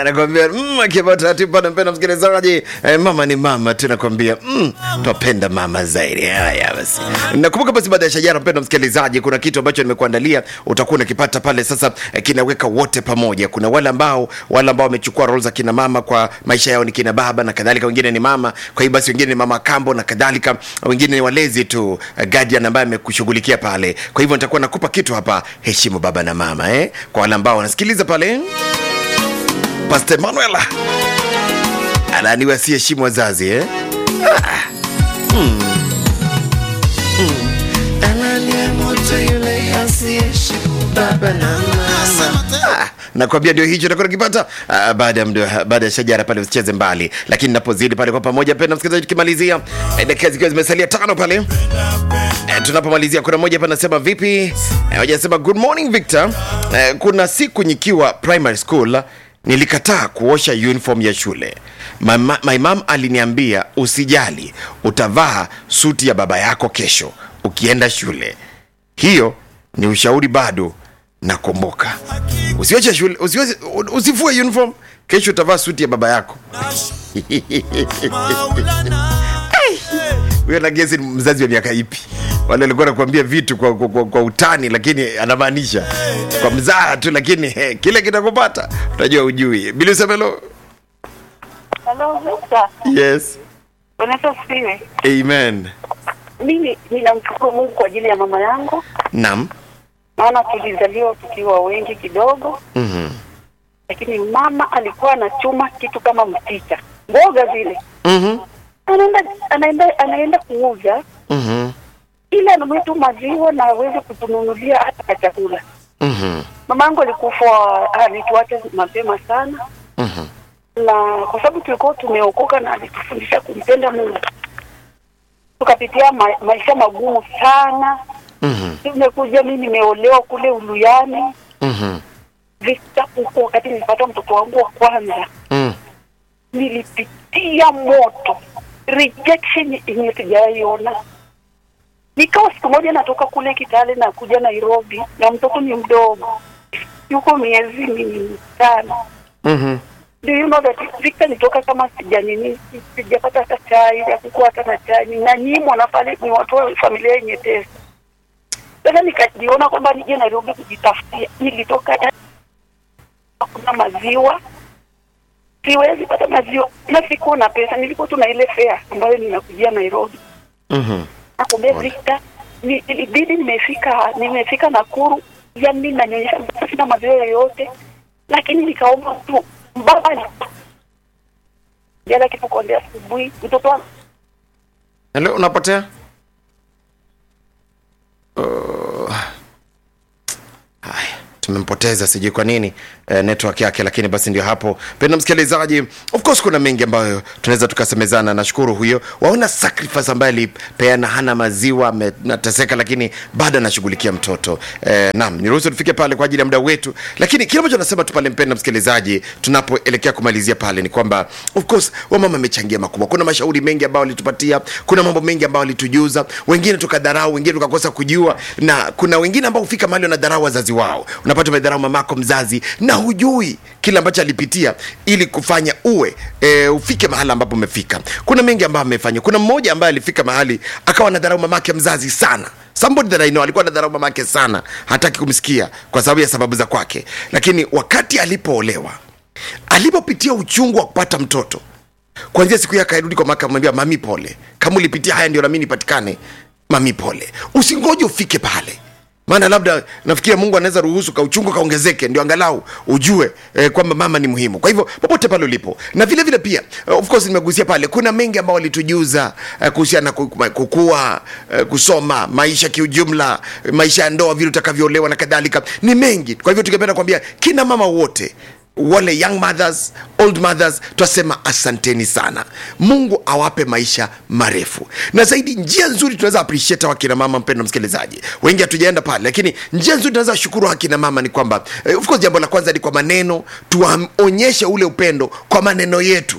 anakwambia mm, akibao taratibu pale, mpenda msikilizaji eh, mama ni mama tu, nakwambia mm, twapenda mama zaidi. Haya basi, nakumbuka basi, baada ya shajara, mpenda msikilizaji, kuna kitu ambacho nimekuandalia, utakuwa unakipata pale. Sasa eh, kinaweka wote pamoja. Kuna wale ambao wale ambao wamechukua role za kina mama kwa maisha yao, ni kina baba na kadhalika, wengine ni mama, kwa hiyo basi wengine ni mama kambo na kadhalika, wengine ni walezi tu, eh, guardian ambaye amekushughulikia pale. Kwa hivyo nitakuwa nakupa kitu hapa, heshimu baba na mama eh, kwa wale ambao wanasikiliza pale Pastor Emmanuel ananiwa si heshimu wazazi eh? Ah. Hmm. Hmm. Anania moto yule asiyeheshimu baba na mama. Ah, nakwambia ndio hicho takuwa nakipata ah, baada ya mdo- baada ya shajara pale, usicheze mbali, lakini napozidi pale kwa pamoja, penda msikilizaji, tukimalizia eh, dakika zikiwa zimesalia tano pale Eh, tunapomalizia kuna mmoja hapa anasema vipi eh, hajasema good morning Victor eh, kuna siku nikiwa primary school nilikataa kuosha uniform ya shule my, ma- my mom aliniambia usijali utavaa suti ya baba yako kesho ukienda shule hiyo ni ushauri bado nakumbuka usioshe shule usioshe, usifue uniform kesho utavaa suti ya baba yako huyo nagezi ni mzazi wa miaka ipi wale alikuwa nakuambia vitu kwa, kwa, kwa, kwa utani lakini anamaanisha kwa mzaha tu lakini he, kile kitakupata utajua ujui bilisemelo Hello, Victor. yes Bwana asifiwe. amen Mimi ninamshukuru Mungu kwa ajili ya mama yangu, nam maana tulizaliwa tukiwa wengi kidogo, mm-hmm. lakini mama alikuwa anachuma kitu kama mchicha, mboga zile, Mm-hmm. anaenda anaenda anaenda kuuza, Mm-hmm. ili anunue tu maziwa na aweze kutununulia hata ka chakula. Mm-hmm. Mama yangu alikufa, alituacha mapema sana, Mm-hmm. na kwa sababu tulikuwa tumeokoka na alitufundisha kumpenda Mungu, tukapitia ma, maisha magumu sana Mm-hmm. Nimekuja mimi nimeolewa kule Uluyani Mm-hmm. vita huko, wakati nilipata mtoto wangu wa kwanza, Mm. nilipitia moto, rejection yenye sijaiona. Nikawa siku moja natoka kule Kitale na kuja Nairobi, na mtoto ni mdogo, yuko miezi mitano. Mm-hmm. Do you know that Victor nitoka kama sijanini, sijapata hata chai, hakukuwa hata na chai, ninanyimwa na pale ni watu wa familia yenye pesa. Sasa nikajiona kwamba nije Nairobi kujitafutia. Nilitoka Dar- hakuna maziwa, siwezi pata maziwa na sikuwa na pesa, nilikuwa tu na ile fare ambayo ninakujia Nairobi. Mm-hmm. Nakwambia Victor, ni- ilibidi nimefika nimefika Nakuru, yani nanyonyesha mtoto, sina maziwa yoyote, lakini nikaomba tu baba jana kitu kuambia asubuhi mtoto wangu Hello, unapotea Uh, haya tumempoteza sijui kwa nini eh, network yake lakini basi ndio hapo penda msikilizaji of course kuna mengi ambayo tunaweza tukasemezana nashukuru huyo waona sacrifice ambaye alipeana hana maziwa amenateseka lakini bado anashughulikia mtoto eh, naam niruhusu tufike pale kwa ajili ya muda wetu lakini kile ambacho nasema tu pale mpenda msikilizaji tunapoelekea kumalizia pale ni kwamba of course wamama amechangia makubwa kuna mashauri mengi ambayo walitupatia kuna mambo mengi ambayo walitujuza wengine tukadharau wengine tukakosa kujua na kuna wengine ambao hufika mahali wanadharau wazazi wao unapata umedharau mamako mzazi na hujui kile ambacho alipitia ili kufanya uwe e, ufike mahali ambapo umefika kuna mengi ambayo amefanya kuna mmoja ambaye alifika mahali akawa anadharau mamake mzazi sana somebody that I know alikuwa anadharau mamake sana hataki kumsikia kwa sababu ya sababu za kwake lakini wakati alipoolewa alipopitia uchungu wa kupata mtoto kwanzia siku yake airudi kwa maka mwambia mami pole kama ulipitia haya ndio nami nipatikane mami pole usingoje ufike pale maana labda nafikiria mungu anaweza ruhusu kauchungu kaongezeke ndio angalau ujue eh, kwamba mama ni muhimu kwa hivyo popote pale ulipo na vile vile pia eh, of course nimegusia pale kuna mengi ambao walitujuza eh, kuhusiana na ku- kukua eh, kusoma maisha kiujumla eh, maisha ya ndoa vile utakavyoolewa na kadhalika ni mengi kwa hivyo tungependa kuambia kina mama wote wale young mothers old mothers twasema asanteni sana mungu awape maisha marefu na zaidi njia nzuri tunaweza appreciate hawa kina mama mpendo msikilizaji wengi hatujaenda pale lakini njia nzuri tunaweza shukuru hawa kina mama ni kwamba eh, of course jambo la kwanza ni kwa maneno tuwaonyeshe ule upendo kwa maneno yetu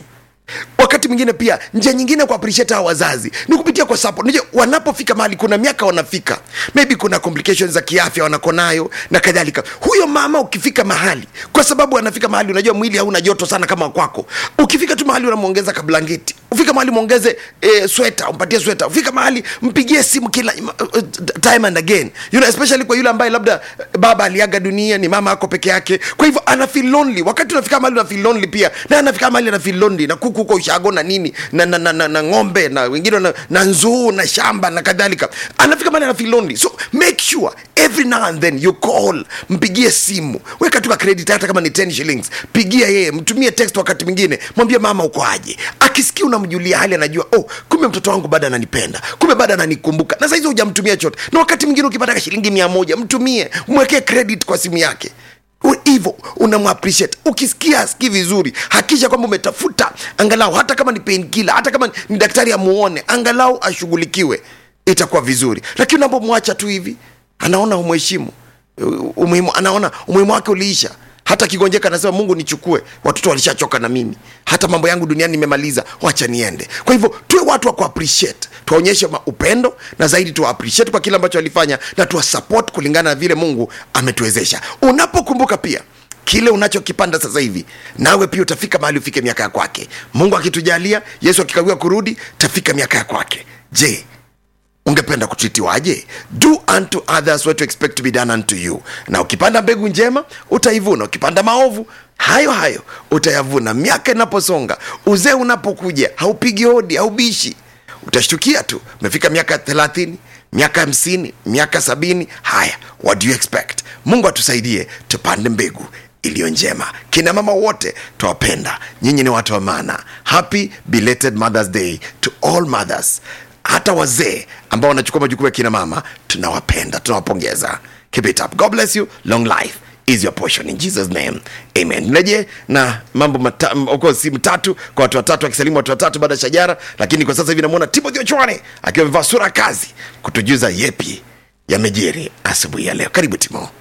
wakati mwingine pia njia nyingine ku appreciate hawa wazazi ni kupitia kwa support unajua wanapofika mahali kuna miaka wanafika maybe kuna complications za kiafya wanako nayo na kadhalika huyo mama ukifika mahali kwa sababu anafika mahali unajua mwili hauna joto sana kama kwako ukifika tu mahali unamwongeza kablangeti ufika mahali mwongeze eh, sweta umpatie sweta ufika mahali mpigie simu kila uh, time and again you know, especially kwa yule ambaye labda eh, baba aliaga dunia ni mama ako peke yake kwa hivyo ana feel lonely wakati unafika mahali una feel lonely pia na anafika mahali ana feel lonely na kuku huko ushago na nini na, na, na, na, na ng'ombe na wengine na, na nzuu na shamba na kadhalika anafika mahali ana feel lonely so make sure every now and then you call mpigie simu weka tu ka credit hata kama ni 10 shillings pigia yeye mtumie text wakati mwingine mwambie mama uko aje akisikia unamjulia hali anajua oh kumbe mtoto wangu bado ananipenda kumbe bado ananikumbuka na saizi hujamtumia chote na wakati mwingine ukipata ka shilingi mia moja mtumie mwekee credit kwa simu yake U- hivyo unamappreciate ukisikia asikii vizuri hakisha kwamba umetafuta angalau hata kama ni painkiller hata kama ni daktari amuone angalau ashughulikiwe itakuwa vizuri lakini unapomwacha tu hivi anaona umheshimu U- umuhimu anaona umuhimu wake uliisha hata kigonjeka anasema mungu nichukue watoto walishachoka na mimi hata mambo yangu duniani nimemaliza wacha niende kwa hivyo tuwe watu wa kuappreciate tuwaonyeshe ma- upendo na zaidi tuwa appreciate kwa kile ambacho alifanya na tuwa support kulingana na vile mungu ametuwezesha unapokumbuka pia kile unachokipanda sasa hivi nawe pia utafika mahali ufike miaka ya kwake mungu akitujalia yesu akikawia kurudi tafika miaka ya kwake je ungependa kutritiwaje do unto others what you expect to be done unto you na ukipanda mbegu njema utaivuna ukipanda maovu hayo hayo utayavuna miaka inaposonga uzee unapokuja haupigi hodi haubishi utashtukia tu umefika miaka thelathini miaka hamsini miaka sabini haya what do you expect mungu atusaidie tupande mbegu iliyo njema kina mama wote twawapenda nyinyi ni watu wa maana happy belated mothers day to all mothers hata wazee ambao wanachukua majukumu ya kina mama tunawapenda tunawapongeza keep it up god bless you long life is your portion in jesus name amen naje na mambo mata, m- of course, si mtatu kwa watu watatu akisalimu watu watatu baada ya shajara lakini kwa sasa hivi namwona timothy ochwane akiwa amevaa sura ya kazi kutujuza yepi yamejiri asubuhi ya leo karibu timo